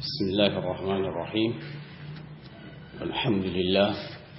بسم الله الرحمن الرحيم الحمد لله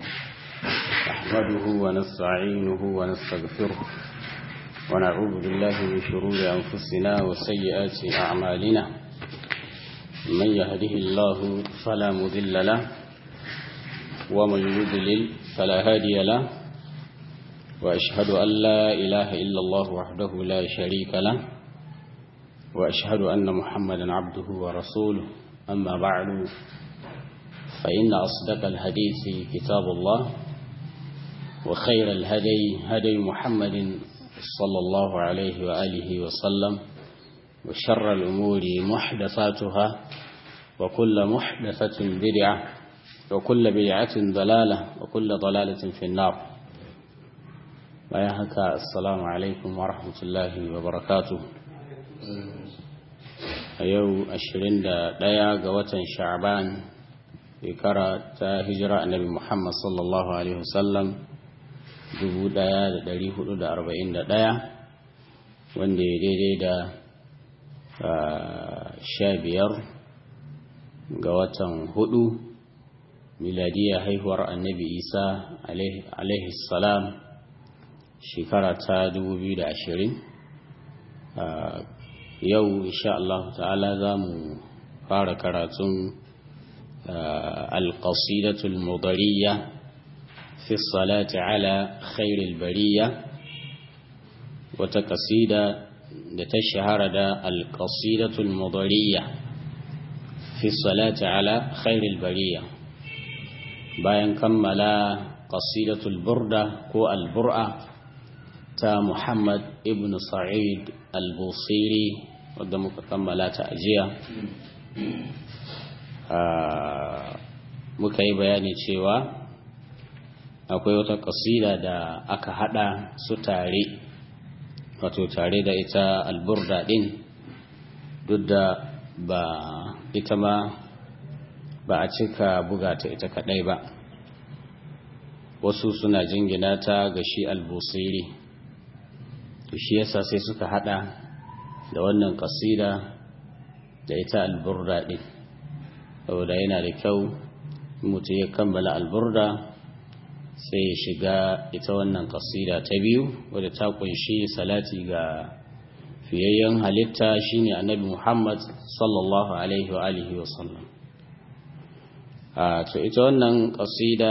نحمده ونستعينه ونستغفره ونعوذ بالله من شرور أنفسنا وسيئات أعمالنا من يهده الله فلا مذل له ومن يضلل فلا هادي له وأشهد أن لا إله إلا الله وحده لا شريك له وأشهد أن محمدا عبده ورسوله أما بعد فإن أصدق الحديث كتاب الله وخير الهدي هدي محمد صلى الله عليه وآله وسلم وشر الأمور محدثاتها وكل محدثة بدعة وكل بدعة ضلالة وكل ضلالة في النار bayan haka assalamu alaikum wa rahmatullahi wa barakatu a yau 21 ga watan sha'ban shekara ta hijira annabi muhammad sallallahu alaihi wasallam 1441 wanda ya daidai da sha biyar ga watan hudu miladiyar haihuwar annabi isa alaihi salam shekara ta 2020 yau insha Allah ta'ala za mu fara karatun alƙasidatul mudariya fi salati ala khairil bariya wata ƙasida da ta shahara da alƙasidatul mudariya fi salati ala khairil bariya bayan kammala ƙasidatul burda ko albur'a ta Muhammad ibn Sa'id al-Busiri wadda muka kammala ta ajiya muka yi bayani cewa akwai wata kasida da aka hada su tare wato tare da ita alburda din duk da ba ita ma ba a cika buga ta ita kadai ba wasu suna jingina ta ga shi al-Busiri to shi yasa sai suka hada da wannan kasida da ita alburda din saboda yana da kyau mutum ya kammala alburda sai ya shiga ita wannan kasida ta biyu wadda ta kunshi salati ga fiyayyen halitta shine annabi Muhammad sallallahu alaihi wa alihi wa sallam a to ita wannan kasida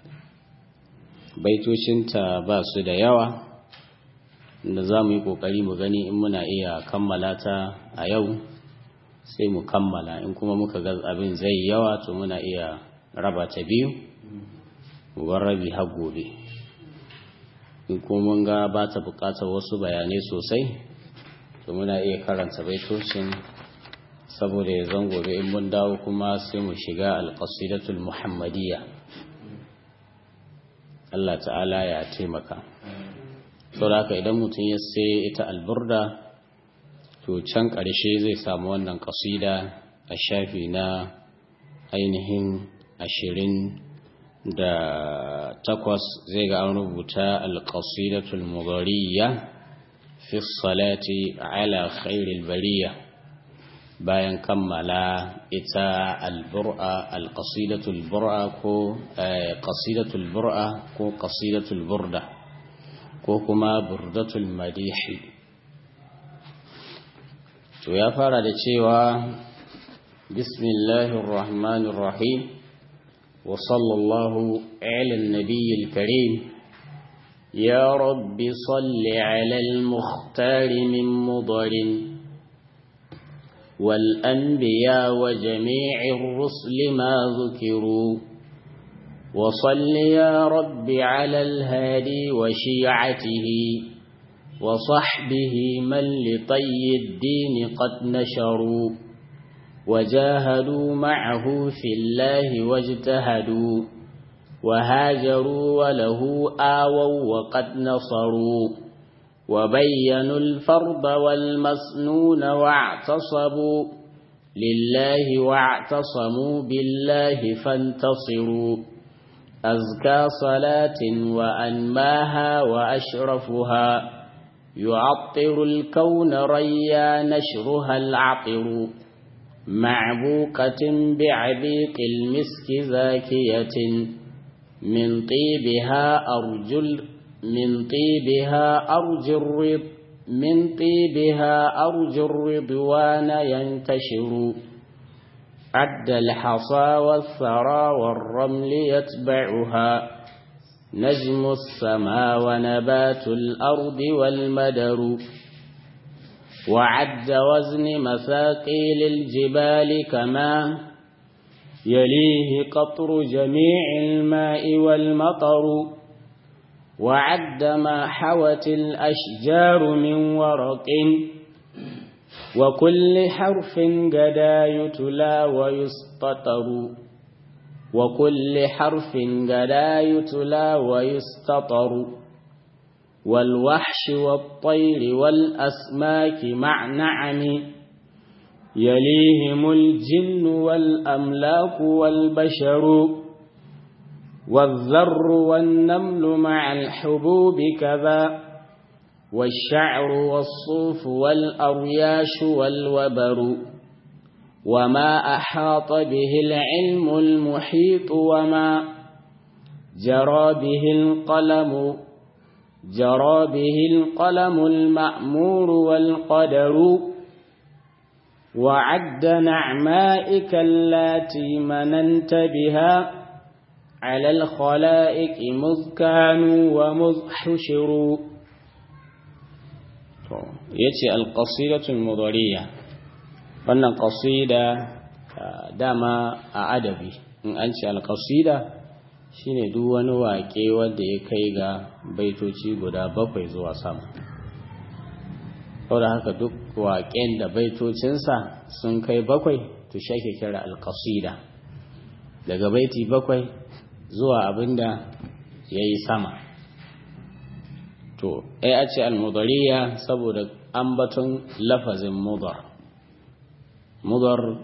baitocinta ba su da yawa da za mu yi ƙoƙari mu gani in muna iya kammala ta a yau sai mu kammala in kuma muka ga abin zai yawa to muna iya raba ta biyu bar rabi har gobe in kuma mun ga ba ta buƙatar wasu bayanai sosai to muna iya karanta baitocin saboda ya zan gobe in mun dawo kuma sai mu shiga alƙasidatul muhammadiyya Allah ta'ala ya taimaka. saboda idan mutum ya sai ita alburda to can ƙarshe zai samu wannan ƙasida a shafi na ainihin ashirin da takwas zai ga an rubuta alƙasidatul mugariya fi salati ala khairil bariya bayan kammala ita albur'a alƙasidatul bur'a ko ƙasidatul bur'a ko ƙasidatul burda ko kuma burdatul madihi to ya fara da cewa bismillahir rahmanir rahim wa sallallahu ala nabiyil karim يا رب صل على المختار من مضر والأنبياء وجميع الرسل ما ذكروا وصل يا رب على الهادي وشيعته وصحبه من لطي الدين قد نشروا وجاهدوا معه في الله واجتهدوا وهاجروا وله آووا وقد نصروا وبينوا الفرض والمسنون واعتصبوا لله واعتصموا بالله فانتصروا أزكى صلاة وأنماها وأشرفها يعطر الكون ريا نشرها العطر معبوقة بعبيق المسك زاكية من طيبها أرجل من طيبها أرجو الرض من طيبها أرجو الرضوان ينتشر عد الحصى والثرى والرمل يتبعها نجم السماء ونبات الأرض والمدر وعد وزن مثاقيل الجبال كما يليه قطر جميع الماء والمطر وعد ما حوت الأشجار من ورق وكل حرف قدا يتلى ويسططر وكل حرف قدا يتلى ويستطر والوحش والطير والأسماك مع نعم يليهم الجن والأملاك والبشر والذر والنمل مع الحبوب كذا والشعر والصوف والأرياش والوبر وما أحاط به العلم المحيط وما جرى به القلم جرى به القلم المأمور والقدر وعد نعمائك اللاتي مننت بها على الخلائق مذ كانوا ومذ حشروا yace alqasidatul mudariya wannan qasida dama a adabi in an ce alqasida shine duk wani waƙe wanda ya kai ga baitoci guda bakwai zuwa sama saboda haka duk waƙen da baitocinsa sun kai bakwai to shi ake kira alqasida daga baiti bakwai zuwa abinda ya yi sama to ai a ce almudariya saboda ambaton lafazin mudar mudar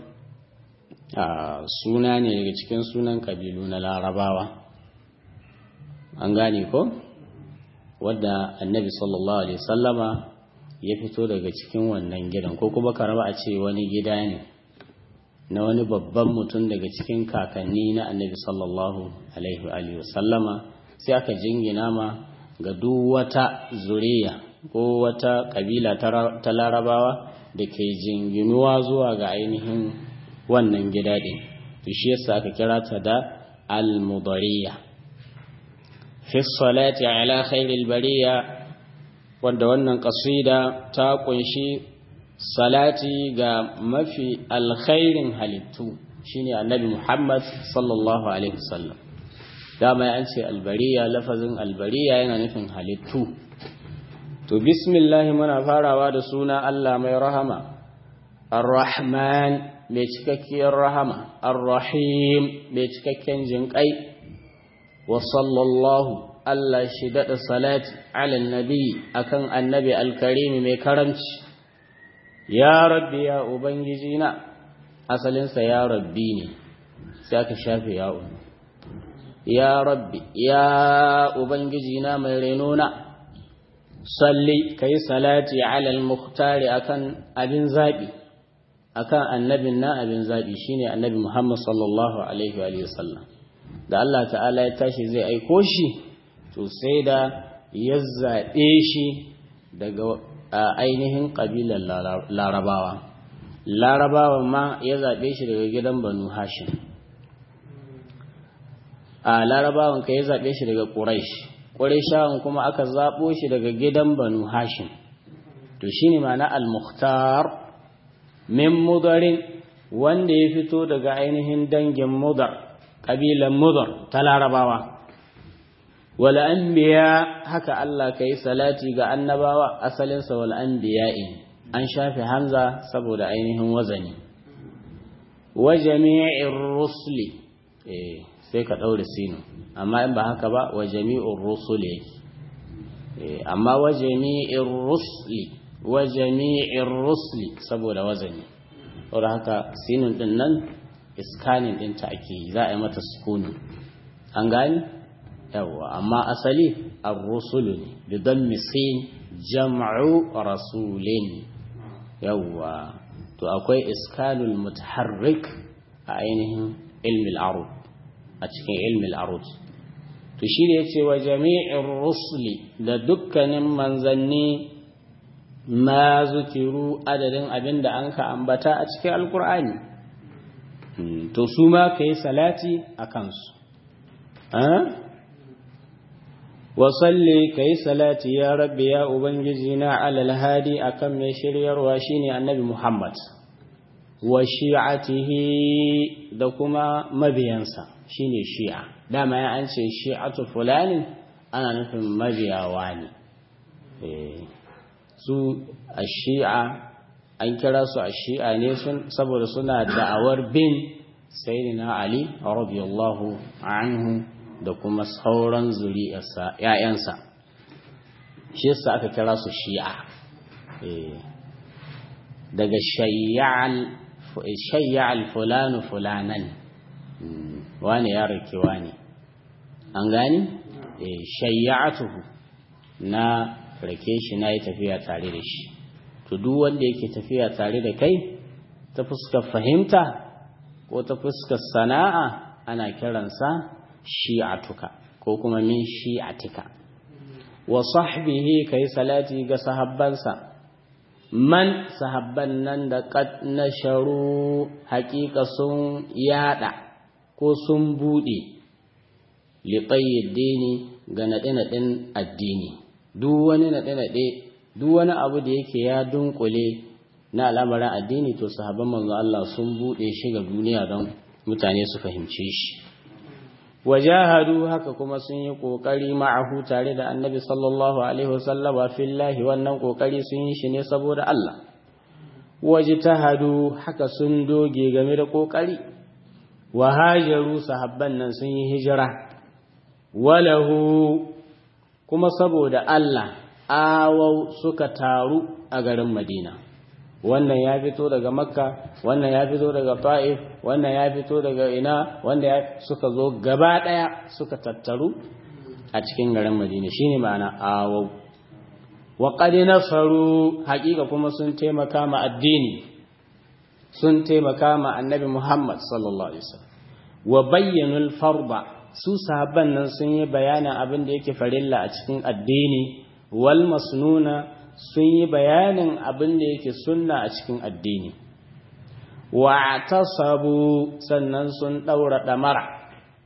suna ne daga cikin sunan kabilu na larabawa an gane ko wadda annabi sallallahu alaihi sallama ya fito daga cikin wannan gidan ko kuma karaba a ce wani gida ne na wani babban mutum daga cikin kakanni na annabi sallallahu alaihi sallama sai aka jingina ma ga duk wata zuriya ko wata kabila ta larabawa da ke jinginuwa zuwa ga ainihin wannan gida ɗin to shi yasa aka kira ta da al-mudariya fi salati ala khairil bariya wanda wannan kasida ta kunshi salati ga mafi alkhairin halittu shine annabi Muhammad sallallahu alaihi wasallam dama an ce albariya lafazin albariya yana nufin halittu to bismillah muna farawa da suna Allah mai rahama ar-rahman mai cikakkiyar rahama ar-rahim mai cikakken jinƙai wa sallallahu Allah shi daɗa salati ala nabi akan annabi alkarimi mai karamci ya rabbi ya ubangiji na asalinsa ya rabbi ne sai aka shafe ya'un ya rabbi ya ubangiji na mai renona salli kai salati ala al-mukhtari akan abin zabi akan annabin na abin zabi shine annabi Muhammad sallallahu alaihi wa sallam da Allah ta'ala ya tashi zai aiko shi to sai da ya zaɓe shi daga ainihin ƙabilar larabawa larabawa ma ya zaɓe shi daga gidan banu hashim a larabawan ka ya zaɓe shi daga ƙuraish ƙuraishawan kuma aka zaɓo shi daga gidan banu hashim to shi ne mana al-mukhtar min mudarin wanda ya fito daga ainihin dangin mudar ƙabilan mudar ta larabawa wal anbiya haka Allah kai salati ga annabawa asalinsa wal anbiya'i an shafe hamza saboda ainihin wazani wa jami'ir rusuli eh sai ka daure sinu amma in ba haka ba wa jami'ur rusuli eh amma wa jami'ir rusuli wa jami'ir rusuli saboda wazani saboda haka sinun din nan iskanin din ta ake za a yi mata sukuni an gani yawa amma asali ar-rusulu ne bi dammi sin jam'u rasulin yawa to akwai iskanul mutaharrik a ainihin ilmil arud a cikin ilmil arud to shi ne yace wa jami'in rusuli da dukkanin manzanni ma zukiru adadin abin da an ka ambata a cikin alkur'ani to su ma ka yi salati a kansu wasalli ka yi salati ya rabbi ya ubangiji na alal hadi akan mai shiryarwa shine annabi muhammad wa shi'atihi da kuma mabiyansa shine shi'a dama ya an ce shi'atu fulanin ana nufin mabiyawa ne su a shi'a an kira su a shi'a ne saboda suna da'awar bin sayyidina ali radiyallahu anhu da kuma sauran zuri'arsa ‘ya'yansa shi yasa aka kira su shi'a daga shayya'al fulanu fulanan wani ya rike wani an gani shayya'atuhu na rake shi na yi tafiya tare da shi to duk wanda yake tafiya tare da kai ta fuskar fahimta ko ta fuskar sana'a ana kiransa shi'atuka ko kuma min shi'atika wa sahbihi kai salati ga sahabbansa man sahabban nan da qad nasharu haqiqa sun yada ko sun bude li dini ga nade-naden addini duk wani nade-nade duk wani abu da yake ya dunkule na al'amarin addini to sahabban manzo Allah sun bude shi ga duniya don mutane su fahimce shi wajahadu haka kuma sun yi kokari ma'ahu tare da annabi sallallahu alaihi wasallama fillahi wannan kokari sun yi shi ne saboda Allah wajtahadu haka sun doge game da kokari wa hajaru sahabban nan sun yi hijira walahu kuma saboda Allah awau suka taru a garin Madina wannan ya fito daga makka wannan ya fito daga ta'if wannan ya fito daga ina wanda ya suka zo gaba daya suka tattaru a cikin garin madina shine ma'ana awau wa qad nasaru haqiqa kuma sun taimaka ma addini sun taimaka ma annabi muhammad sallallahu alaihi wasallam wa bayyanul farba su sahabban nan sun yi bayanin abin da yake farilla a cikin addini wal masnuna sun yi bayanin abin da yake sunna a cikin addini wa tasabu sannan sun daura damara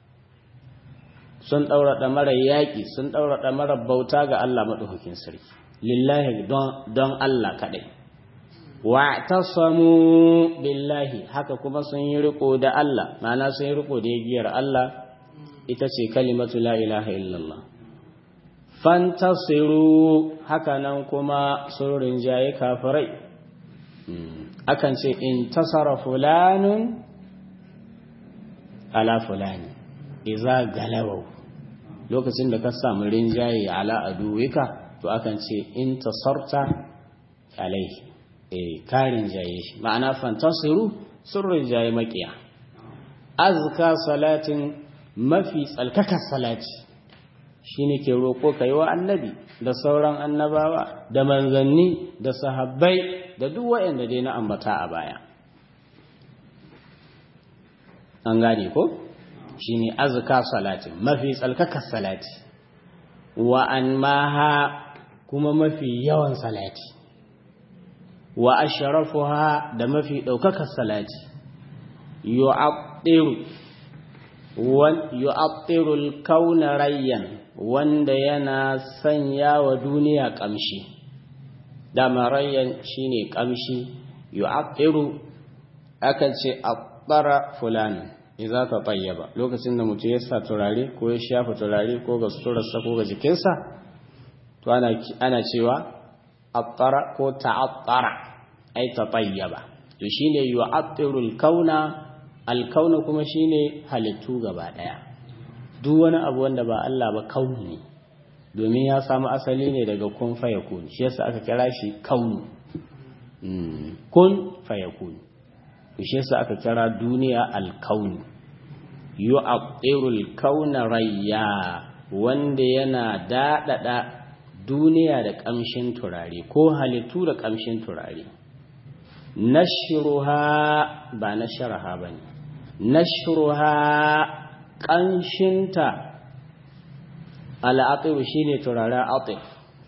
sun daura damara yaki sun daura damara bauta ga Allah madaukakin sarki lillahi don don Allah kadai wa tasamu billahi haka kuma sun yi riko da Allah ma'ana sun yi riko da giyar Allah ita ce kalimatu la ilaha illallah fantasiru hakanan kuma sun rinjaye kafirai akan ce in tasara fulanun ala fulani iza galawau lokacin da ka samu rinjaye ala aduwika to akan ce in tasarta alaihi eh ka rinjaye shi ma'ana fantasiru sun rinjaye makiya azka salatin mafi tsalkakar salati shi ne ke roƙo ka yi wa annabi da sauran annabawa da manzanni da sahabbai da duk waɗanda dai na ambata a baya an gane ko shi ne azuka salatin mafi tsalkakar salati wa an maha kuma mafi yawan salati wa asharafuha da mafi ɗaukakar salati yu'abdiru yu'abdirul kauna rayyan wanda yana sanya wa duniya kamshi dama rayyan shine kamshi yu'abdiru akan ce abbara fulani idza ta tayyaba lokacin da mutum ya sa turare ko ya shafa turare ko ga suturarsa ko ga jikinsa to ana ana cewa abbara ko ta'abbara ai ta tayyaba to shine yu'abdirul kauna alkauna kuma shine halittu gaba daya duk wani abu wanda ba Allah ba kauni ne domin ya samu asali ne daga kun fayakun shi yasa aka kira shi kaunu kun fayakun shi yasa aka kira duniya alkaunu yu'atirul kauna rayya wanda yana dadada duniya da kamshin turare ko halittu da kamshin turare nashruha ba nashraha bane nashruha kanshinta al'atif shine turaren atif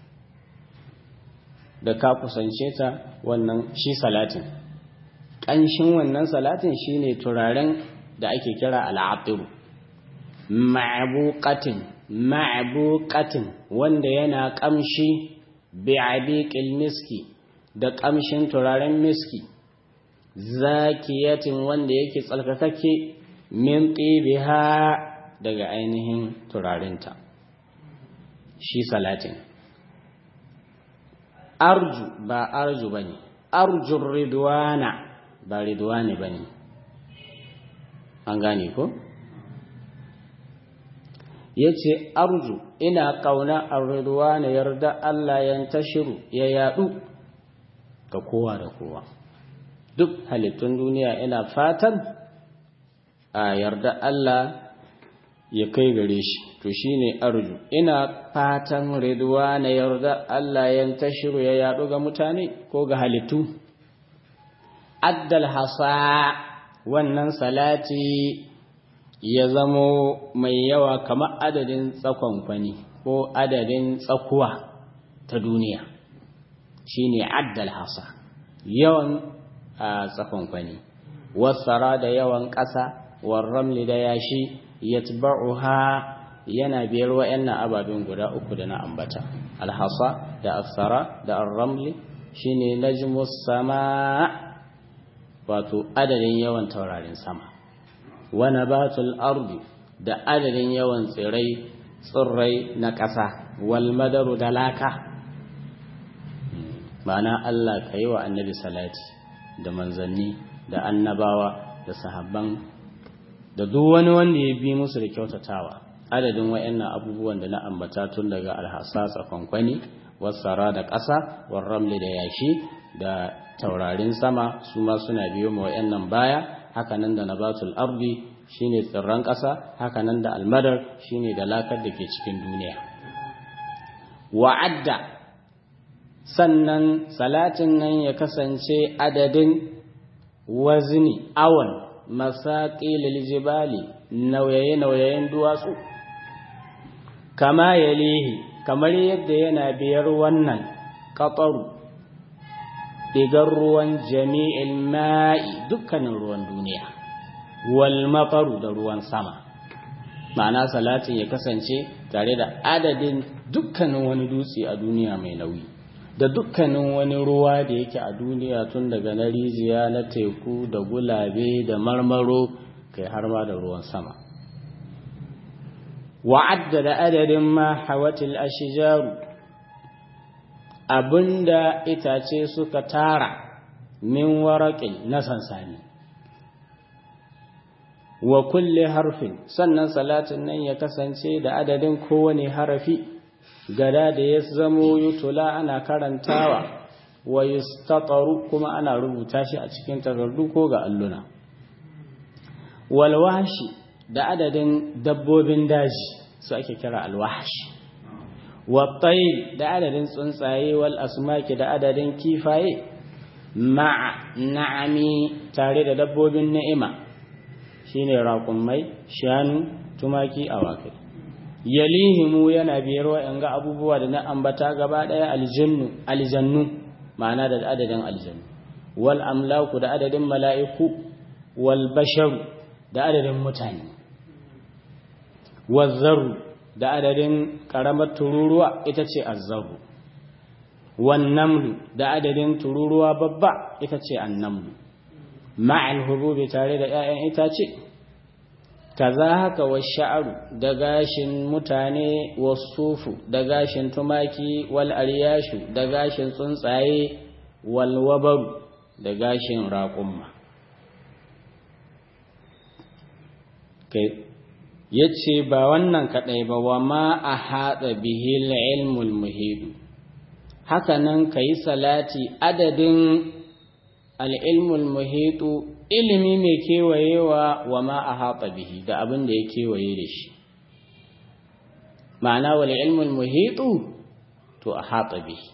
da ka kusance ta wannan shi salatin kanshin wannan salatin shine turaren da ake kira al'atif ma'buqatin ma'buqatin wanda yana kamshi bi'abiqil miski da kamshin turaren miski zakiyatin wanda yake tsalkakake min qibiha daga ainihin turarinta shi salatin arju ba arju bane arjur ridwana ba ridwani bane an gane ko yace arju ina kauna ar-ridwana yarda Allah yantashiru ya yadu ga kowa da kowa duk halittun duniya ina fatan a yarda Allah ya kai gare shi to shine arju ina fatan ridwa na yarda Allah ya tashiru ya yadu ga mutane ko ga halittu addal hasa wannan salati ya zamo mai yawa kamar adadin tsakon kwani ko adadin tsakuwa ta duniya shine addal hasa yawan tsakon kwani wasara da yawan ƙasa warramli da yashi yatba'uha yana biyar wa'annan ababen guda uku da na ambata alhasa da asara da arramli shine najmus sama wato adadin yawan taurarin sama wa nabatul ardi da adadin yawan tsirai tsirrai na ƙasa wal madaru da laka ma'ana Allah ka yi wa annabi salati da manzanni da annabawa da sahabban da duk wani wanda ya bi musu da kyautatawa adadin wayannan abubuwan da na ambata tun daga alhassa kwankwani wasara da ƙasa warramli da yashi da taurarin sama su ma suna biyo ma wayannan baya hakanan da nabatul ardi shine tsirran ƙasa hakanan da almadar shine da lakar da ke cikin duniya wa'adda sannan salatin nan ya kasance adadin wazni awon masaƙilil jibali nauyaye-nauyayen duwatsu kama ya lihi kamar yadda yana biyar wannan ƙaƙaru ɗigar ruwan jami'il ma'i dukkanin ruwan duniya wal mafaru da ruwan sama ma'ana salatin ya kasance tare da adadin dukkanin wani dutse a duniya mai nauyi da dukkanin wani ruwa da yake a duniya tun daga na rijiya na teku da gulabe da marmaro kai har ma da ruwan sama wa'adda da adadin ma hawatil ashijaru abinda itace suka tara min waraƙin na sansani wa kulle harfin sannan salatin nan ya kasance da adadin kowane harafi gada da ya zamo yutula ana karantawa wa yustataru kuma ana rubuta shi a cikin takardu ko ga alluna walwashi da adadin dabbobin daji su ake kira alwashi wattayl da adadin tsuntsaye wal asmaki da adadin kifaye ma'a na'ami tare da dabbobin ni'ima shine raƙummai shanu tumaki awakai yalihimu yana biyar wa'anga abubuwa da na ambata gaba ɗaya aljannu aljannu ma'ana da adadin aljannu wal amlaku da adadin mala'iku wal basharu da adadin mutane wazzaru da adadin ƙaramar tururuwa ita ce azzaru wan namlu da adadin tururuwa babba ita ce annamlu ma'al hububi tare da 'ya'yan itace kaza haka wa sha'aru da gashin mutane wasufu da gashin tumaki wal aryashu da gashin tsuntsaye wal wabaru da gashin raƙumma kai yace ba wannan kadai ba wa ma a haɗa bihil ilmul muhidu haka nan ka yi salati adadin al'ilmul muhitu ilimi mai kewayewa wa ma a haɗa bihi da abin da ya kewaye da shi ma'ana wal ilmul muhitu to a haɗa bihi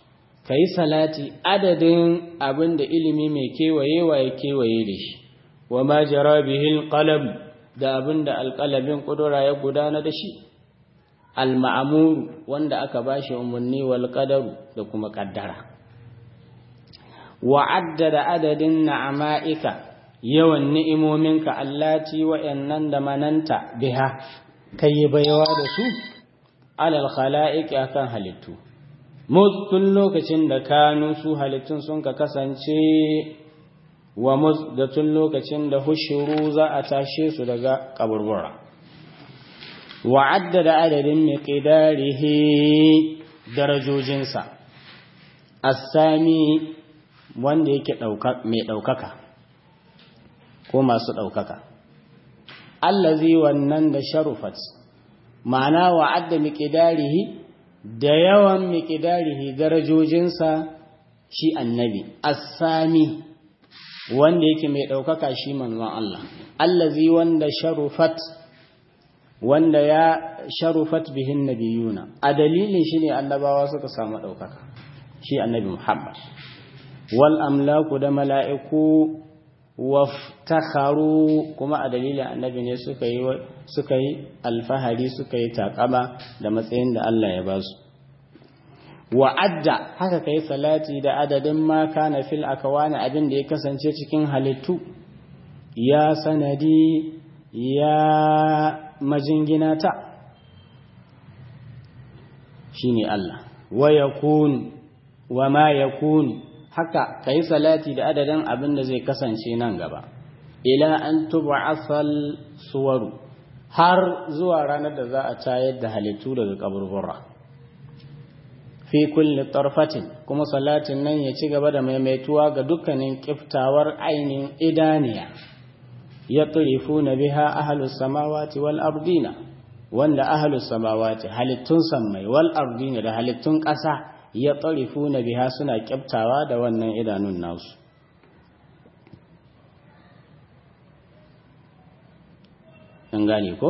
kai salati adadin abin da ilimi mai kewayewa ya kewaye da shi wa ma jara bihil qalam da abin da alqalamin kudura ya gudana da shi al-ma'mur wanda aka bashi umarni wal qadaru da kuma kaddara wa addada adadin na'ama'ika yawan ni'imominka allati wa'annan da mananta biha kai bayawa da su alal khala'iq akan halittu tun lokacin da kanu su halittun sun ka kasance wa da tun lokacin da hushuru za a tashe su daga kaburbura wa addada adadin miqdarihi darajojinsa as-sami wanda yake mai ɗaukaka ko masu ɗaukaka allazi wannan da sharufat ma'ana wa'adda miqdarihi da yawan miqdarihi darajojinsa shi annabi as-sami wanda yake mai ɗaukaka shi manzon Allah allazi wanda sharufat wanda ya sharufat bihin nabiyuna a dalilin shi ne annabawa suka samu ɗaukaka shi annabi Muhammad wal amlaku da mala'iku waftakharu kuma a dalilin annabi ne suka yi suka yi alfahari suka yi takama da matsayin da Allah ya ba su wa'adda haka kai salati da adadin ma kana fil akawani abin da ya kasance cikin halittu ya sanadi ya majingina ta shine Allah wa yakun wa ma yakun haka kai salati da adadin abin da zai kasance nan gaba ila an tub'asal suwaru har zuwa ranar da za a tayar da halittu daga kaburbura fi kulli tarfatin kuma salatin nan ya ci gaba da maimaituwa ga dukkanin kiftawar ainin idaniya ya na biha ahlus samawati wal ardina wanda ahlus samawati halittun sammai wal ardina da halittun ƙasa ya na biha suna kiftawa da wannan idanun nasu an gane ko?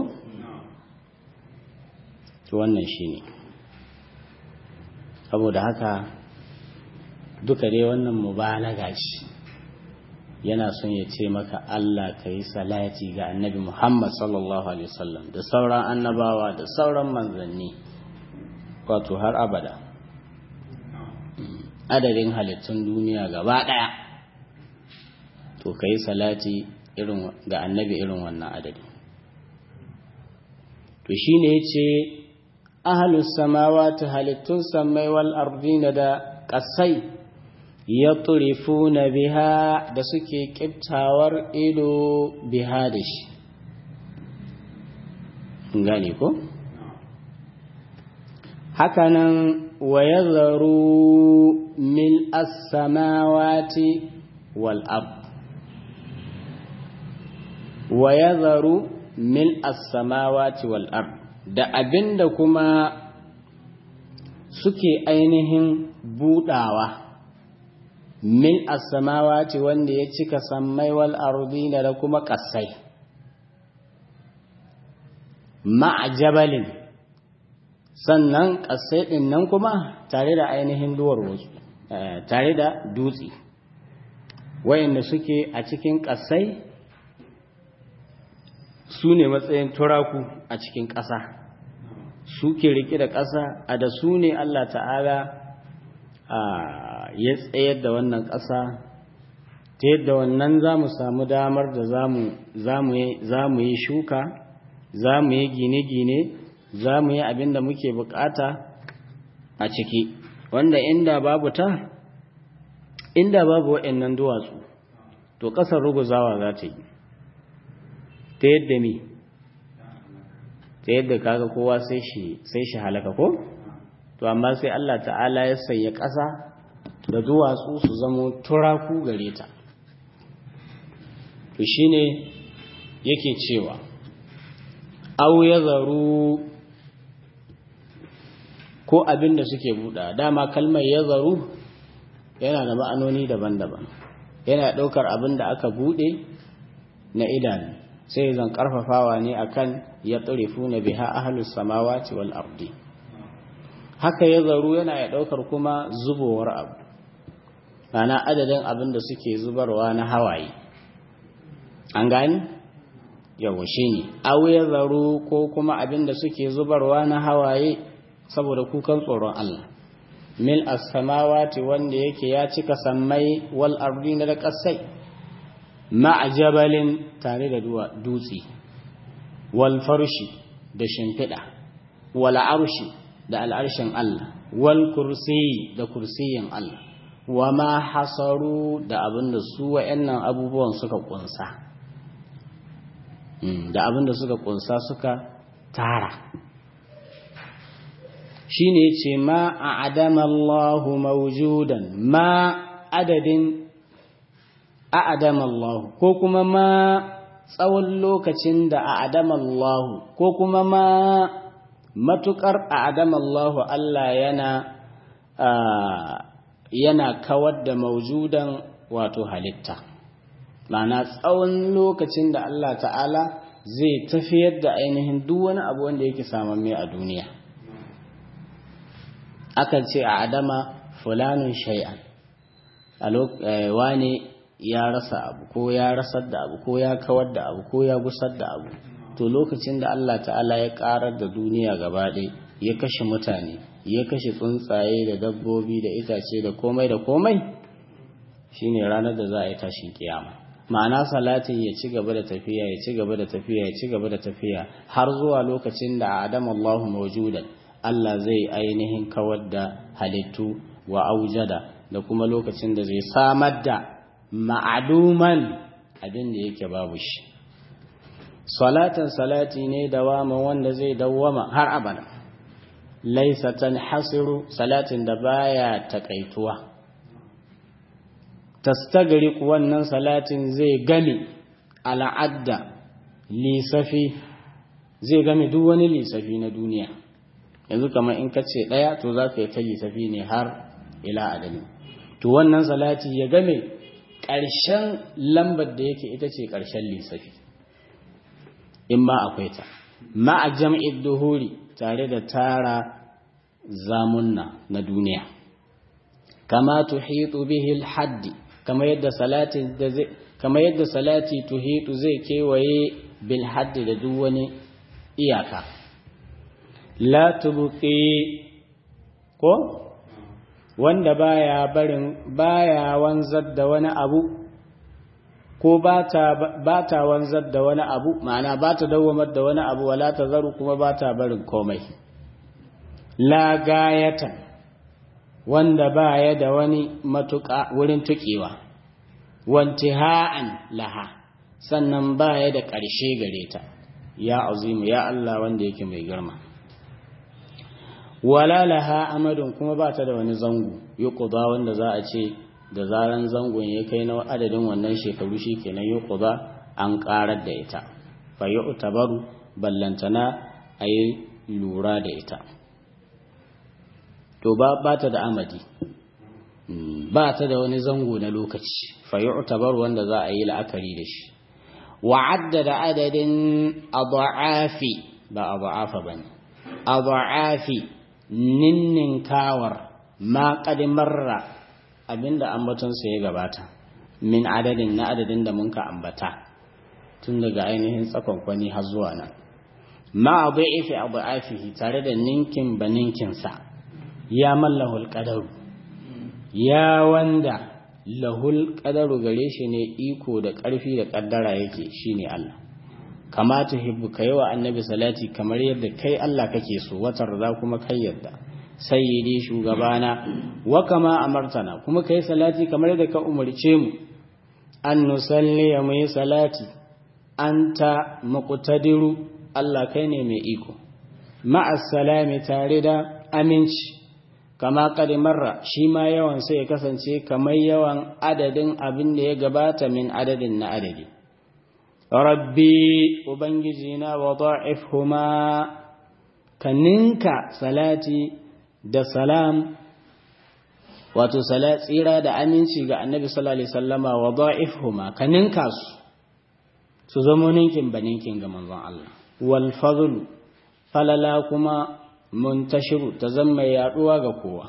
wannan shine ne saboda haka duka dai wannan mubalaga ce yana son ya ce maka Allah ka yi salati ga annabi Muhammad sallallahu alaihi wasallam da sauran annabawa da sauran manzanni wato har abada adadin halittun duniya gaba ɗaya to ka yi salati irin ga annabi irin wannan adadi to shine ya ce ahalus samawati halittun sammai wal ardina da ƙasai ya turifuna biha da suke ƙiftawar ido biha da shi gane ko? hakanan wa ya zaru mil as-samawati wal ard wa ya zaru mil as-samawati wal ard da abinda kuma suke ainihin budawa mil as-samawati wanda ya cika sammai wal ardina da kuma kasai ma'jabalin sannan kasai din nan kuma tare da ainihin duwar wasu tare da dutse wayanda suke a cikin kasai su ne matsayin turaku a cikin ƙasa suke riƙe da ƙasa a da su ne Allah ta'ala ya tsayar da wannan ƙasa ta yadda wannan za mu samu damar da za mu yi shuka za mu yi gine-gine za mu yi abin da muke bukata a ciki wanda inda babu ta inda babu waɗannan duwatsu to ƙasar ruguzawa za ta yi ta yadda mi ta yadda kaga kowa sai shi sai shi halaka ko to amma sai Allah ta'ala ya sanya ƙasa da duwatsu su zamo turaku gare ta to shine yake cewa aw yazaru ko abin da suke buɗa dama kalmar yazaru yana da ma'anoni daban-daban yana ɗaukar abin da aka buɗe na idanu sai zan karfafawa ne akan ya tsurifu na biha ahlus samawati wal ardi haka ya zaru yana ya ɗaukar kuma zubowar abu ana adadin abin da suke zubarwa na hawaye an gani yawa shi ne ya zaru ko kuma abin da suke zubarwa na hawaye saboda kukan tsoron Allah mil as-samawati wanda yake ya cika sammai wal ardina da kasai ma'a jabalin tare da dutse wal farshi da shimfiɗa wal arshi da al'arshin Allah wal kursi da kursiyin Allah wa ma hasaru da abinda su wa'annan abubuwan suka kunsa da abinda suka kunsa suka tara shine ce ma a adama Allahu mawjudan ma adadin a adama Allahu ko kuma ma tsawon lokacin da a adama Allahu ko kuma ma matukar a adama Allahu Allah yana yana kawar da maujudan wato halitta ma'ana tsawon lokacin da Allah ta'ala zai tafiyar da ainihin duk wani abu wanda yake samamme a duniya akan ce a adama fulanun shay'an wane ya rasa abu ko ya rasar da abu ko ya kawar da abu ko ya gusar da abu to lokacin da Allah ta'ala ya karar da duniya gaba ɗaya ya kashe mutane ya kashe tsuntsaye da dabbobi da itace da komai da komai shine ranar da za a yi tashin kiyama ma'ana salatin ya ci gaba da tafiya ya ci gaba da tafiya ya ci gaba da tafiya har zuwa lokacin da adam Allahu mawjudan Allah zai ainihin kawar da halittu wa aujada da kuma lokacin da zai samar da ma'aduman abin da yake babu shi salatan salati ne dawama wanda zai dawwama har abada laisa tanhasiru salatin da baya takaituwa tastagriq wannan salatin zai game al'adda lisafi zai game duk wani lisafi na duniya yanzu kamar in ka ce ɗaya to za ka yi ta lisafi ne har ila adami to wannan salati ya game ƙarshen lambar da yake ita ce ƙarshen lisafi in ma akwai ta ma'a jam'id duhuri tare da tara zamunna na duniya kama tuhitu bihi haddi kama yadda salati da zai kama yadda salati tuhitu zai kewaye bil haddi da duk wani iyaka la tubqi ko wanda baya barin baya wanzar da wani abu ko ba ta wanzar da wani abu ma'ana ba ta dawamar da wani abu wala ta zaru kuma ba ta barin komai la gayatan wanda ba ya da wani matuƙa wurin tuƙewa wantiha'an laha sannan ba ya da ƙarshe gare ta ya azimu ya Allah wanda yake mai girma wala laha amadun kuma ba ta da wani zango yuqda wanda za a ce da zaran zangon ya kai na adadin wannan shekaru shi kenan yi kuza an karar da ita fa yi utabaru ballantana a yi lura da ita to ba ba ta da amadi ba ta da wani zango na lokaci fa yi utabaru wanda za a yi la'akari da shi wa'adda da adadin abu'afi ba abu'afa ba ne abu'afi ninninkawar ma marra abinda ambatonsa ya gabata min adadin na adadin da mun ka ambata tun daga ainihin tsakonkwani har zuwa nan ma abu ifi abu afihi tare da ninkin ba ninkinsa ya mallahul qadaru ya wanda lahul qadaru gare shi ne iko da ƙarfi da ƙaddara yake shine Allah kama tuhibbu kai wa annabi salati kamar yadda kai Allah kake so watar za kuma kai yadda sayyidi shugabana wa kama amartana kuma kai salati kamar da ka umarce mu an nusalli ya mai salati anta muqtadiru Allah kai ne mai iko ma'as salami tare da aminci kama marra shi ma yawan sai ya kasance kamar yawan adadin abin da ya gabata min adadin na adadi rabbi ubangiji na wa da'ifhuma ka ninka salati da salam wato tsira da aminci ga annabi sallallahu alaihi wasallama wa da'ifhuma ka ninka su su zama ninkin ba ninkin ga manzon Allah wal fadl falala kuma muntashiru ta zama mai yaduwa ga kowa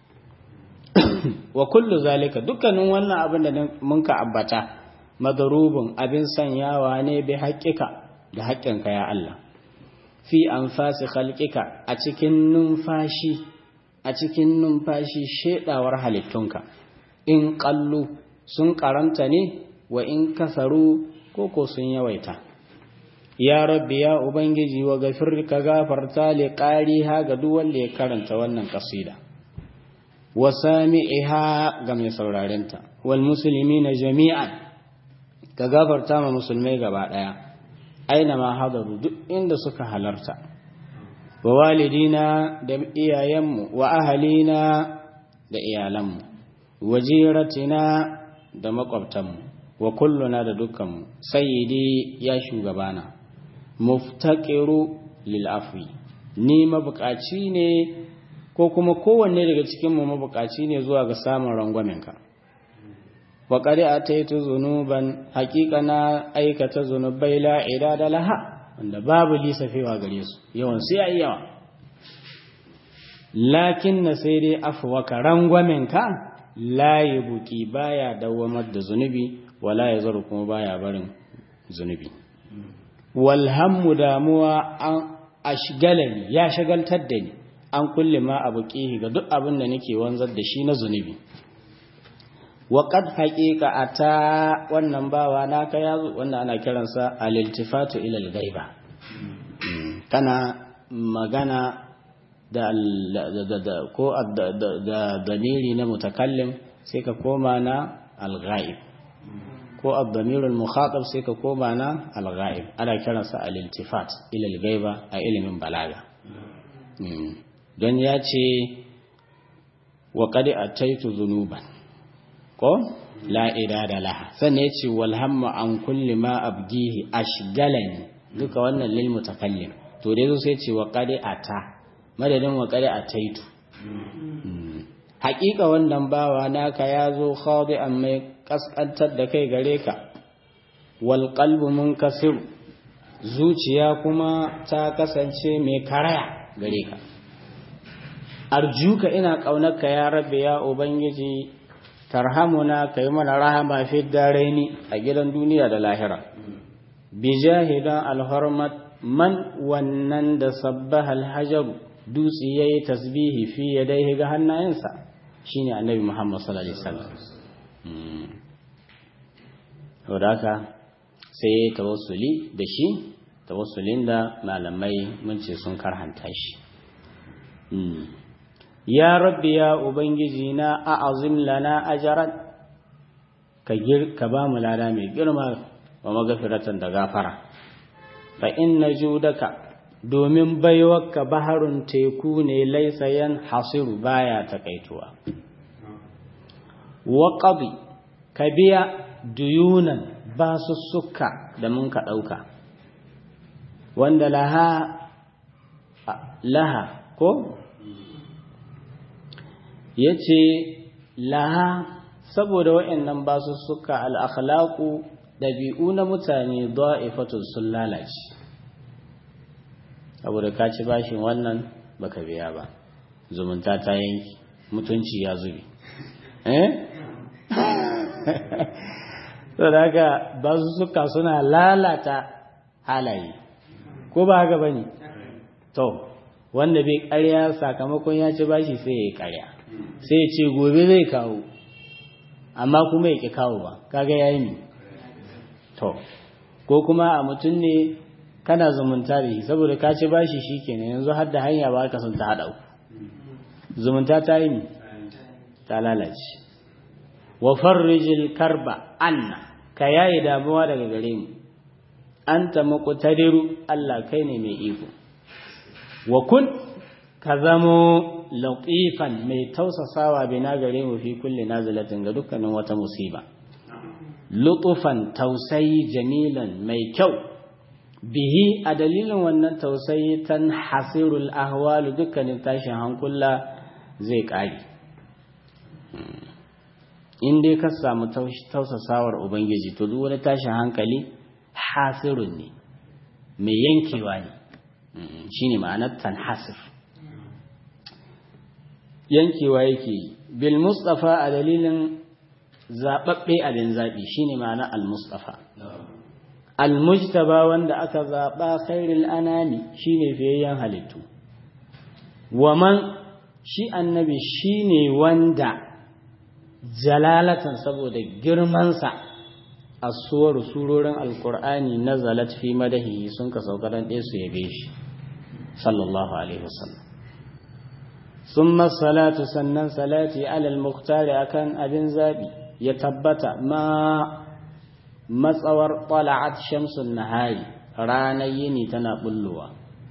wa kullu zalika dukkanin wannan abin da mun ka ambata madarubun abin sanyawa ne bi haƙƙika da haƙƙinka ya Allah fi anfasi khalqika a cikin numfashi a cikin numfashi shedawar halittunka in qallu sun karanta ne wa in kasaru koko sun yawaita ya rabbi ya ubangiji wa gafir ka gafarta li qariha ga duk wanda ya karanta wannan kasida wa sami'iha ga mai saurarenta wal muslimina jami'an ka gafarta ma musulmai gaba daya aina ma hadaru duk inda suka halarta wa walidina da iyayenmu wa ahalina da iyalanmu wa jiratina da makwabtanmu wa kulluna da dukkanmu sayyidi ya shugabana muftaqiru lil afwi ni mabukaci ne ko kuma kowanne daga cikin mu mabukaci ne zuwa ga samun rangwamenka wa qad ataitu zunuban haqiqa na aikata zunubai la idada laha wanda babu lisafewa gare su yawan sai ayi yawa lakin na sai dai afwaka rangwamenka la buki baya dawamar da zunubi wala ya zaru kuma baya barin zunubi walhammu damuwa an ashgalani ya shagaltar da ni an kulle ma abu ga duk abin da nake wanzar da shi na zunubi wa qad haqiqa ata wannan bawa naka yazo wanda ana kiransa al-iltifatu ila al-ghaiba kana magana da ko da damiri na mutakallim sai ka koma na al-ghaib ko ad-damir al-mukhatab sai ka koma na al-ghaib ana kiransa al-iltifat ila al-ghaiba a ilimin balaga don ya ce wa qad ataitu dhunuban ko la idada laha sannan yace wal hamma an kulli ma abgihi ashgalani duka wannan lil mutakallim to dai sai ce wa qad ata madadin wa qad ataitu haƙiƙa wannan bawa naka ya zo khadi'an mai kaskantar da kai gare ka wal qalbu munkasir zuciya kuma ta kasance mai karaya gare ka arjuka ina ƙaunarka ya rabbi ya ubangiji tarhamuna ka yi mana rahama fi daraini a gidan duniya da lahira bi jahidan alhormat man wannan da sabbaha alhajar dutse ya yi tasbihi fi ya dai ga hannayensa shine annabi muhammad sallallahu alaihi wasallam haka sai ya yi tawassuli da shi tawassulin da malamai mun ce sun karhanta shi ya rabbi ya ubangiji na a'azim lana ajaran ka gir ka ba mu lada mai girma wa magafiratan da gafara fa inna judaka domin baiwarka baharun teku ne laisa yan hasiru baya takaituwa wa qadi ka biya duyunan basussuka da mun ka dauka wanda laha laha ko ya ce laha saboda wa'annan ba su suka al'akhlaku ɗabi'u na mutane da'ifatun sun lalace saboda ka ci bashin wannan baka biya ba zumunta ta yanki mutunci ya zubi eh saboda haka ba su suka suna lalata halaye ko ba haka bane to wanda bai ƙarya sakamakon ya ci bashi sai ya yi ƙarya sai ya ce gobe zai kawo amma kuma ya ƙi kawo ba kaga ya yi to ko kuma a mutum ne kana zumunta da shi saboda ka ci bashi shi kenan yanzu har da hanya ba ka sun ta haɗa zumunta ta yi ta lalace wa farrijil karba anna ka yayi damuwa daga gare mu anta muqtadiru Allah kai ne mai iko wa kun ka zamo latifan mai tausasawa bina gare mu fi kulli nazilatin ga dukkanin wata musiba lutufan tausayi jamilan mai kyau bihi a dalilin wannan tausayi tan hasirul ahwalu dukkanin tashin hankula zai ƙari in dai ka samu tausasawar ubangiji to duk wani tashin hankali hasirun ne mai yankewa ne shine ma'anar tanhasir yankewa yake yi bil mustafa a dalilin zaɓaɓɓe abin zaɓi shine ma'ana al mustafa al mujtaba wanda aka zaɓa khairul anami shine fiyayyen halittu wa man shi annabi shine wanda jalalatan saboda girmansa asuwar surorin alkur'ani na zalat fi madahi sun ka sauka dan ɗaya su yabe shi sallallahu alaihi wasallam summa salatu sannan salati alal muktari akan abin zabi ya tabbata ma matsawar tala'at shamsun nahari ranar yini tana bullowa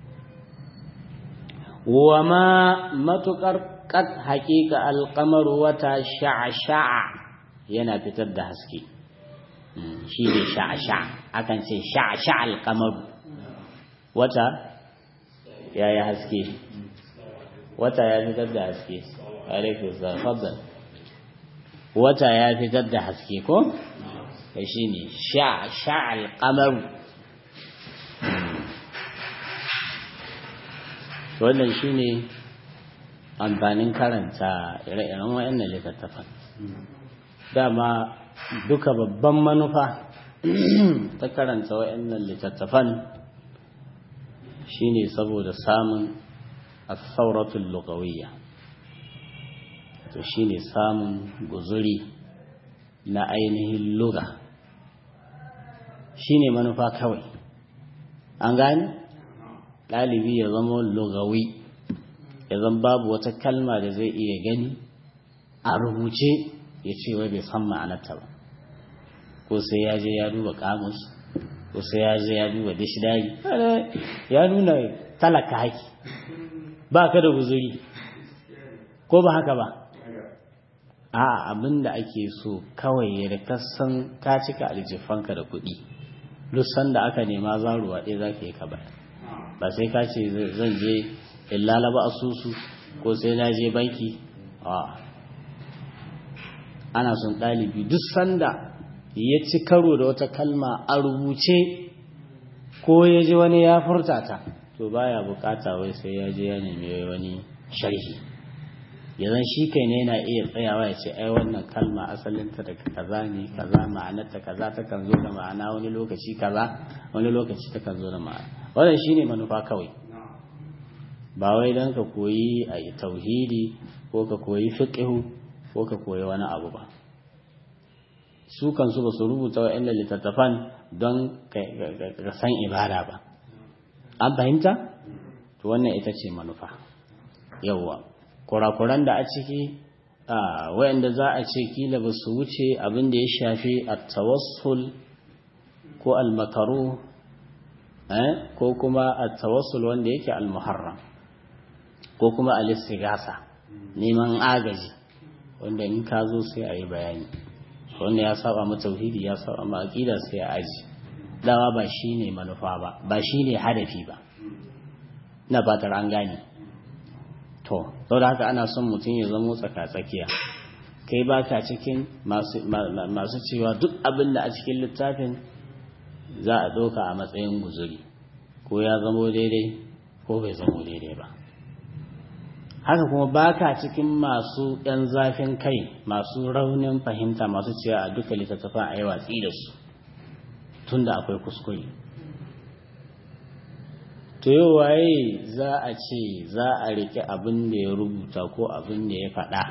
wa ma matukar kad haƙiƙa alƙamaru wata sha'a-sha'a yana fitar da haske shi ne sha'a-sha'a akan ce sha'a-sha'a alƙamaru wata ya yi haske wata ya fitar da haske alaikun zarfabban wata ya fitar da haske ko? ya shi ne sha'a-sha'a alƙamaru wannan shi ne amfanin karanta ire-iren wayannan littattafan dama duka babban manufa ta karanta wayannan littattafan shine saboda samun as-sauratul lughawiyya to shine samun guzuri na ainihin lugha shine manufa kawai an gane ɗalibi ya zama lugawi ya zan babu wata kalma da zai iya gani a rubuce ya ce wai bai san ma'anarta ba ko sai ya je ya duba kamus ko sai ya je ya duba dishidari ya nuna talaka haki ba ka da guzuri ko ba haka ba a abin da ake so kawai ya da kasan ka cika aljifanka da kuɗi duk sanda aka nema zaruwa ɗaya za ka yi ka bayar ba sai ka ce zan je in lalaba asusu ko sai na je banki a ana son ɗalibi duk sanda ya ci karo da wata kalma a rubuce ko ya ji wani ya furta ta to baya bukata wai sai ya je ya nemi wani sharhi yanzu shi kai ne yana iya tsayawa ya ce ai wannan kalma asalinta daga kaza ne kaza ma'anarta kaza ta kan zo da ma'ana wani lokaci kaza wani lokaci ta kan zo da ma'ana wannan shine manufa kawai ba wai don ka koyi a tauhidi ko ka koyi fiqhu ko ka koyi wani abu ba su kansu ba su rubuta wa'annan littattafan don ka san ibada ba an fahimta to wannan ita ce manufa yawwa kurakuran da a ciki wa'anda za a ce kila ba su wuce abin da ya shafi a tawassul ko almakaru ko kuma a tawassul wanda yake almuharram ko kuma alistigasa neman agaji wanda in ka zo sai a yi bayani wanda ya saba ma tauhidi ya saba ma aqida sai a aji dawa ba shine manufa ba ba shine hadafi ba na fatar an gane to saboda haka ana son mutum ya zamo tsaka-tsakiya kai ba ka cikin masu cewa duk abin da a cikin littafin za a ɗauka a matsayin guzuri ko ya zamo daidai ko bai zamo daidai ba haka kuma ba ka cikin masu ‘yan zafin kai masu raunin fahimta masu cewa a duka littattafan a yi watsi da su tun da akwai kuskure to yau waye za a ce za a rike abin da ya rubuta ko abin da ya faɗa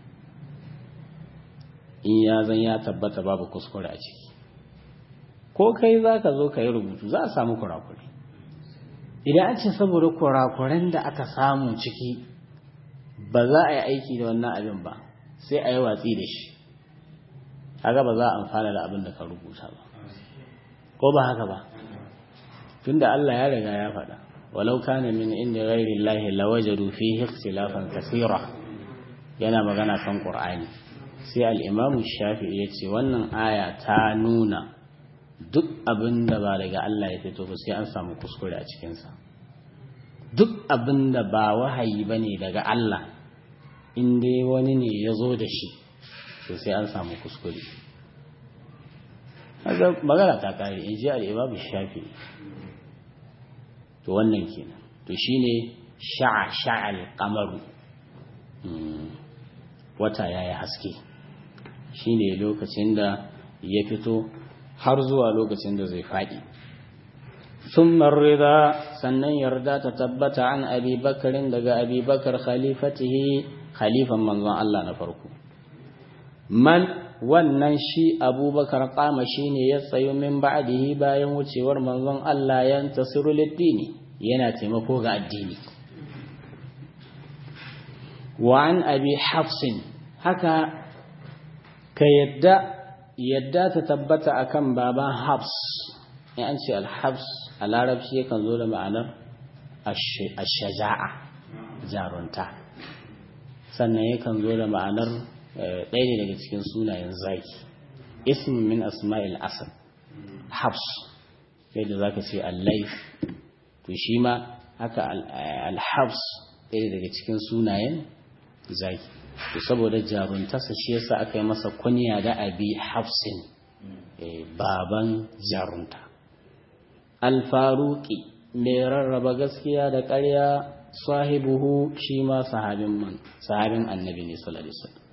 in ya zan ya tabbata babu kuskure a ciki ko kai za ka zo ka yi rubutu za a samu kurakure idan an ce saboda kurakuren da aka samu ciki ba za a yi aiki da wannan abin ba sai a yi watsi da shi haka ba za a amfana da abin da ka rubuta ba ko ba haka ba tunda Allah ya riga ya faɗa walau kana min inda ghairi Allah lawajadu fihi ikhtilafan kaseera yana magana kan Qur'ani sai al-Imam Shafi'i yace wannan aya ta nuna duk abin da ba daga Allah ya fito ba sai an samu kuskure a cikin sa duk abin da ba wahayi bane daga Allah in dai wani ne ya zo da shi to sai an samu kuskure magana ta kare in ji al-Imam Shafi'i to wannan kenan to shine sha'a sha'al qamaru wata ya yi haske shi ne lokacin da ya fito har zuwa lokacin da zai faɗi ثم الرضا sannan yarda ta tabbata an abi bakarin daga abi bakar khalifatihi khalifan manzon Allah na farko man wannan shi abubakar kama shi ne ya tsayo min ba'dihi bayan wucewar manzon Allah ya tasiru liddini yana taimako ga addini wa an abi hafsin haka ka yadda yadda ta tabbata akan baban hafs in an ce al-hafs a larabci yakan zo da ma'anar ashaja'a jarunta sannan yakan zo da ma'anar ɗaya ne daga cikin sunayen zaki ismin min asma'il asad habs yadda za ka ce allaif to shi ma haka alhabs ɗaya daga cikin sunayen zaki to saboda jaruntarsa shi yasa aka yi masa kunya da abi hafsin baban jarunta alfaruki mai rarraba gaskiya da ƙarya sahibuhu shi ma sahabin man sahabin annabi ne sallallahu alaihi wasallam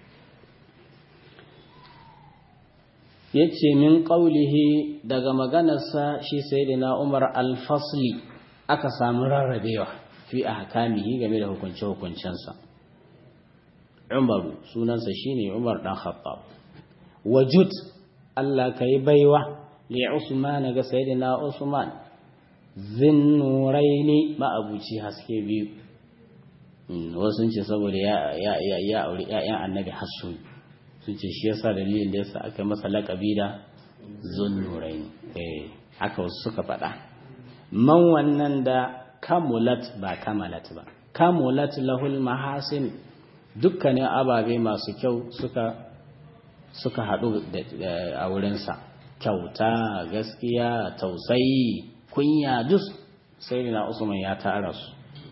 yace min qaulihi daga maganarsa shi sayyidina Umar al-Fasli aka samu rarrabewa fi ahkamihi game da hukunce hukuncensa Umaru sunansa shine Umar dan Khattab wajud Allah kai baiwa li Usman ga sayyidina Usman zinnuraini ma'abuci haske biyu wasu ce saboda ya ya ya ya aure ƴaƴan annabi hassun sun ce shi yasa dalilin da yasa aka masa laƙabi da zunnuraini eh haka wasu suka faɗa man wannan da kamulat ba kamalat ba kamulat lahul mahasin dukkanin ababe masu kyau suka suka haɗu a wurinsa kyauta gaskiya tausayi kunya duk sai na usman ya tara su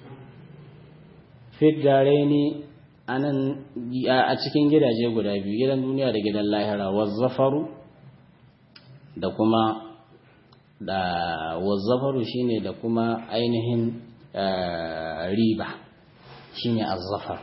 fiddare ne anan a cikin gidaje guda biyu gidan duniya da gidan lahira wazzafaru da kuma da wazzafaru shine da kuma ainihin riba shine azzafar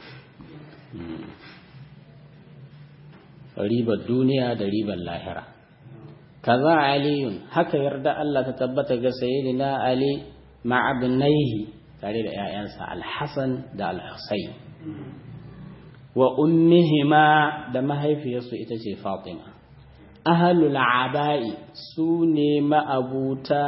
ribar duniya da ribar lahira kaza aliyun haka yarda Allah ta tabbata ga sayyidina ali ma'abnaihi tare da ƴaƴansa al-hasan da al-husayn wa ummihima da mahaifiyarsu ita ce fatima ahlul aba'i su ne ma'abuta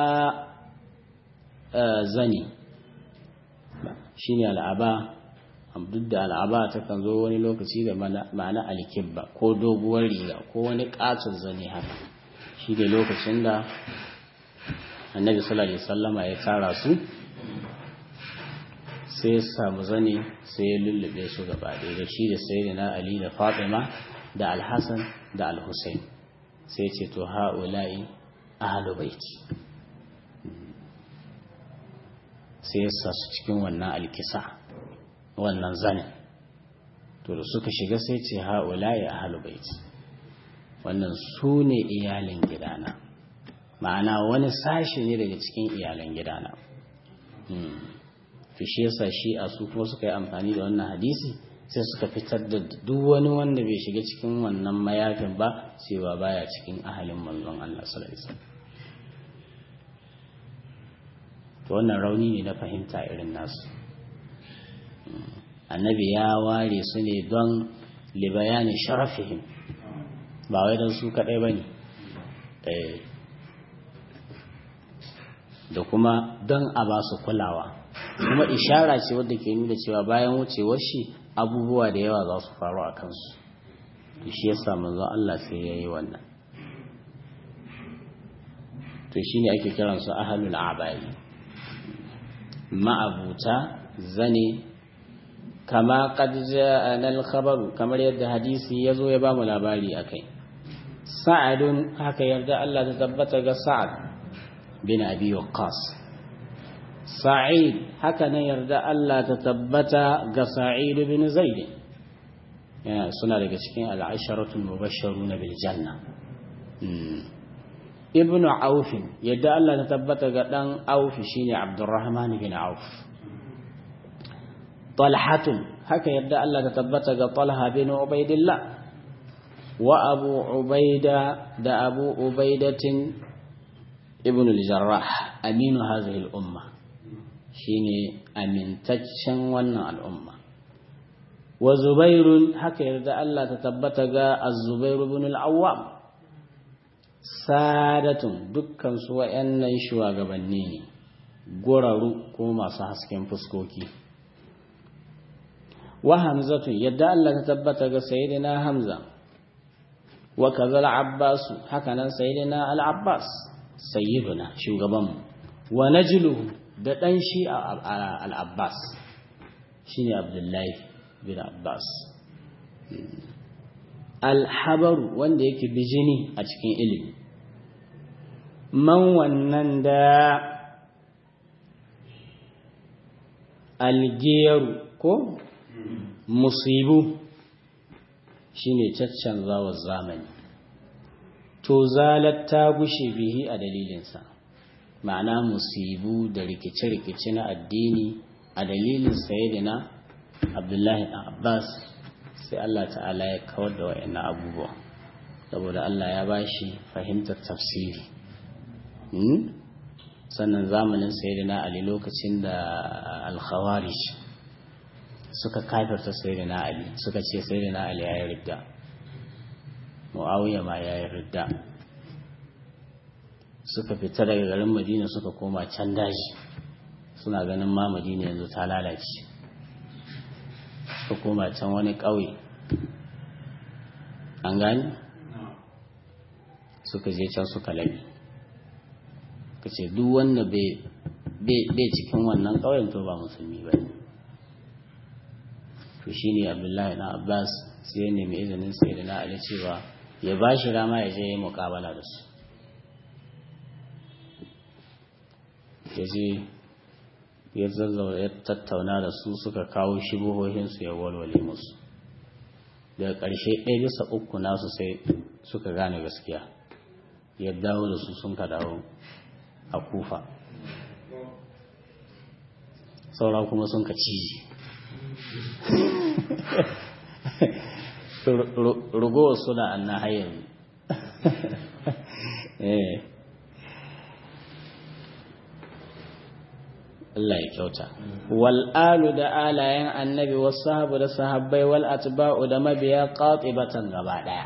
zani shine al'aba duk da al'aba ta kan zo wani lokaci da ma'ana alkibba ko doguwar riga ko wani katon zane haka shi da lokacin da annabi sallallahu alaihi wasallama ya tara su sai ya samu zane sai ya lullube su gaba ɗaya da shi da sayyidina ali da fatima da alhassan da alhussein sai ce to ha'ula'i ahlu baiti sai ya sa su cikin wannan alkisa wannan zanen to da suka shiga sai ce ha'ula'i ahlu baiti wannan su ne iyalin gidana ma'ana wani sashi ne daga cikin iyalan gidana to shi yasa shi a su kuma suka yi amfani da wannan hadisi sai suka fitar da duk wani wanda bai shiga cikin wannan mayafin ba cewa baya cikin ahalin manzon Allah sallallahu alaihi wasallam to wannan rauni ne na fahimta irin nasu annabi ya ware su ne don libayani sharafihim ba wai don su kaɗai ba ne da kuma don a ba su kulawa kuma ishara ce wadda ke nuna cewa bayan wucewar shi abubuwa da yawa za su faru a kansu shi yasa manzon Allah sai ya yi wannan to shi ne ake kiransu ahalul abayi ma'abuta zane kama qad ja'ana al-khabar kamar yadda hadisi yazo ya bamu labari akai sa'adun haka yarda Allah ta tabbata ga sa'ad bin abi waqqas sa'id haka nan yarda Allah ta tabbata ga sa'id bin zaid yana suna daga cikin al-asharatu mubashsharun bil janna ibnu auf yadda Allah ta tabbata ga dan auf shine abdurrahman bin auf talhatun haka yadda Allah ta tabbata ga Talha bin Ubaidillah wa Abu Ubaida da Abu Ubaidatin ibn al-Jarrah aminu hadhihi al-umma shine amintaccen wannan al'umma wa Zubairun haka yadda Allah ta tabbata ga Az-Zubair ibn al-Awwam sadatun dukkan su wayannan shugabanni ne goraru ko masu hasken fuskoki wa hamzatu yadda Allah ta tabbata ga sayyidina hamza wa kazal abbas haka nan sayyidina al-abbas sayyiduna shugaban wa najluhu da dan shi al-abbas shine abdullahi bin abbas al-habaru wanda yake bijini a cikin ilimi man wannan da algeru ko musibu shine caccanzawar zamani to zalat ta gushe bihi a dalilinsa ma'ana musibu da rikice-rikice na addini a dalilin sayyidina abdullahi abbas sai Allah ta'ala ya kawar da wayannan abubuwa saboda Allah ya bashi fahimtar tafsiri sannan zamanin sayyidina ali lokacin da al-khawarij suka kafirta sayyidina ali suka ce sayyidina ali ya yi ridda muawiya ma ya yi ridda suka fita daga garin madina suka koma can daji suna ganin ma madina yanzu ta lalace suka koma can wani ƙauye an gani suka je can suka labi ka ce duk wanda bai cikin wannan ƙauyen to ba musulmi ba ne to shi ne abdullahi na abbas sai ya nemi izinin sai da na ali cewa ya ba shi rama ya je ya muƙabala da su ya je ya zazzaura ya tattauna da su suka kawo shibuhohinsu ya walwale musu daga ƙarshe ɗaya bisa uku nasu sai suka gane gaskiya ya dawo da su sun ka dawo a kufa saura kuma sun ka ciji rugowar suna anna hayar Allah ya kyauta wal alu da alayen annabi wasu sahabu da sahabbai wal atba'u da mabiya qatibatan gaba daya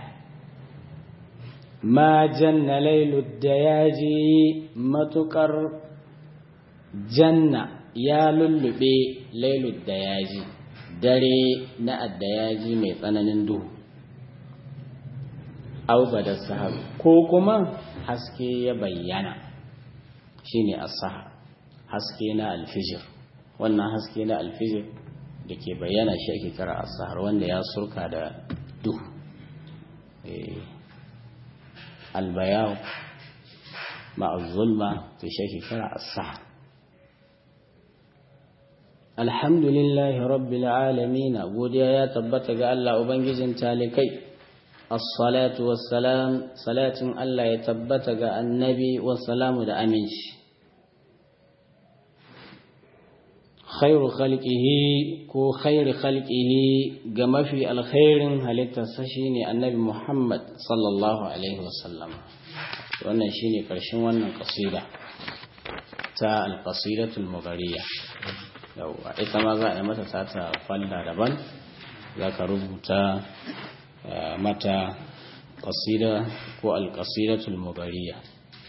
ma janna lailu da yaji matukar janna ya lullube lailu da yaji dare na addayaji mai tsananin duhu auba da sahabu ko kuma haske ya bayyana shine as-sahab haske na alfijir wannan haske na alfijir da ke bayyana shi ake kira as-sahar wanda ya surka da duhu albayaw ma'az-zulma to shi ake kira as-sahar alhamdulillahi rabbil alamin godiya ya tabbata ga Allah ubangijin talikai as-salatu was-salam salatin Allah ya tabbata ga annabi was-salamu da aminci khairu khalqihi ko khairu khalqihi ga mafi alkhairin halittarsa shine annabi Muhammad sallallahu alaihi wasallam wannan shine karshen wannan kasida ta al-qasidatul mughariya yawa ita ma za a yi mata sata falla daban za ka rubuta mata kasida ko al-qasidatul mughariya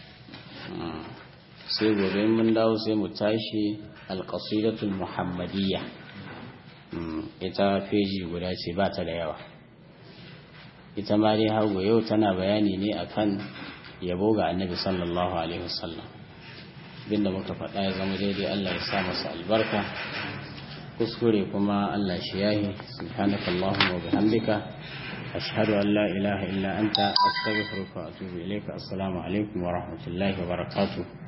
sai gobe mun dawo sai mu tashi alƙasidatul muhammadiyya ita feji guda ce ba ta da yawa ita ma dai hagu yau tana bayani ne akan yabo ga annabi sallallahu alaihi wasallam binda muka faɗa ya zama daidai Allah ya sa masa albarka kuskure kuma Allah shi yahi subhanaka allahumma wa bihamdika ashhadu an la ilaha illa anta astaghfiruka wa atubu ilayka assalamu alaikum wa rahmatullahi wa barakatuh